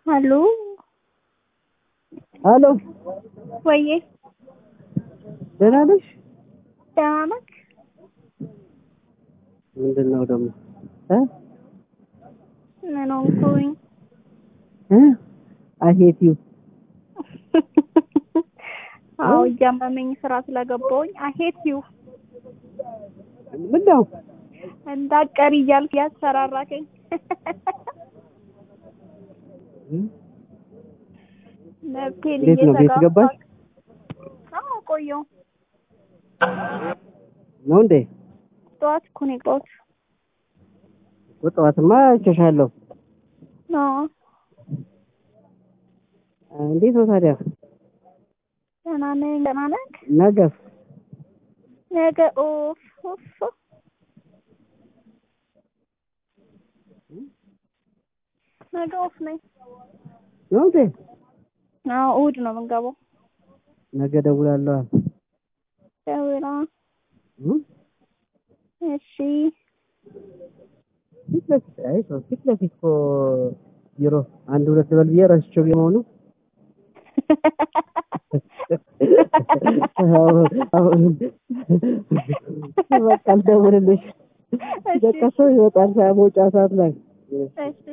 አሎ አሎ ወዬ ደህና ነሽ? ደህና ነህ? ምንድን ነው ደግሞ እ ምን ሆንኩኝ? እ አይ ሄት ዩ አዎ እያመመኝ ስራ ስለገባሁኝ አሄት ዩ ምን ነው እንዳትቀሪ እያልክ ያስፈራራከኝ መብቴን እንዴት ነው ቤት ገባሽ? አዎ ቆየሁ። ነው እንዴ? ጠዋት እኮ ነው የገባሁት። ጠዋትማ አይቼሻለሁ። አዎ እንዴት ነው ታዲያ? ደህና ነኝ። ደህና ነህ? ነገስ ነገ ኦፍ ኦፍ ነገ ኦፍ ነኝ። ነው እንዴ? አዎ እሑድ ነው የምንገባው። ነገ እደውላለሁ። ደውላ እ እሺ ፊት ለፊት አይ ሰው ፊት ለፊት እኮ ቢሮ አንድ ሁለት ልበል ብዬ ረስቼው ቢሆኑ በቃ አልደውልልሽ። በቃ ሰው ይወጣል መውጫ ሰዓት ላይ እሺ